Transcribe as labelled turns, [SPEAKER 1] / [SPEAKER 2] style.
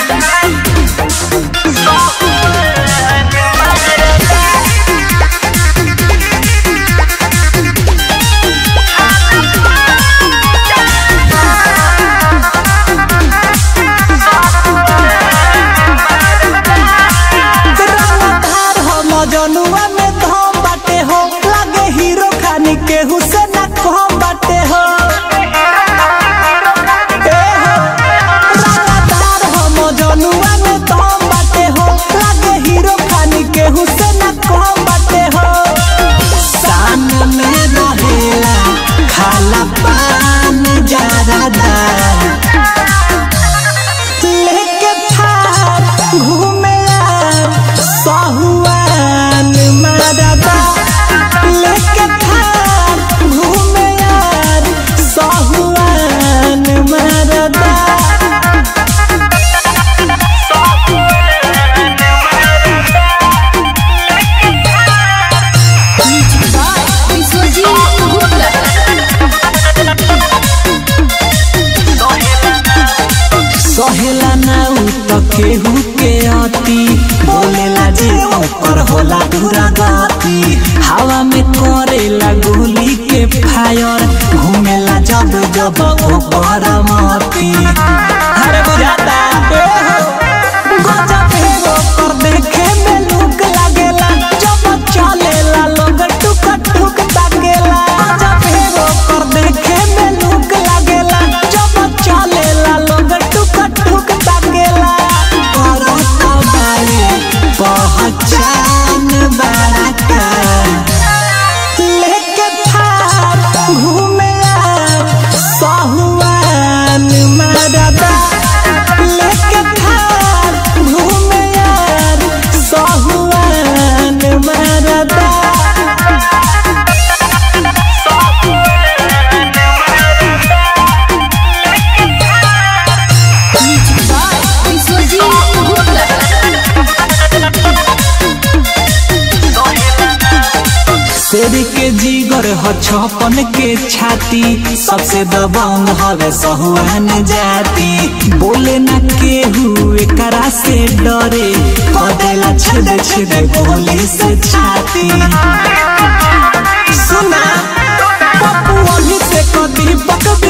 [SPEAKER 1] रंगधार हो मजनुआ में धम बाटे हो लागे हीरो खानी के हुसैन कम बाटे हो ए हो रंगधार हो मजनुआ में धम बाटे हो लागे हीरो खानी के हुसैन कम बाटे हो सान में रहेला खाला पान जरादा लेके थार घूमे यार सहुआन मारदा लेके थार घूमे यार सहुआन मारदा
[SPEAKER 2] विश्वजीत गुप्ता
[SPEAKER 1] सहेला ना उ त केहू के अति बोलेला जे ओकर होला दूरा गति हवा में करेला गोली के फायर घूमेला जब जब ओकर मती अरे बुझाता ए हो गजब है ओकर देखे में लुक लागेला जब चलेला लोग टुक टुक ताकेला गजब है ओकर देखे में लुक लागेला जब चलेला लोग टुक टुक ताकेला करत बारे पहचान बड़का लेके थार घूमे यार सहुआन मरदा लेके थार घूमे यार सहुआन मरदा
[SPEAKER 2] विश्वजीत गुप्ता
[SPEAKER 1] शेर के जीगर ह छपन के छाती सबसे दबंग हवे सहुआन जाति बोले न केहू एकरा से डरे कदेला छेद छेद गोली से छाती सुना पप्पू अभी से कदी बक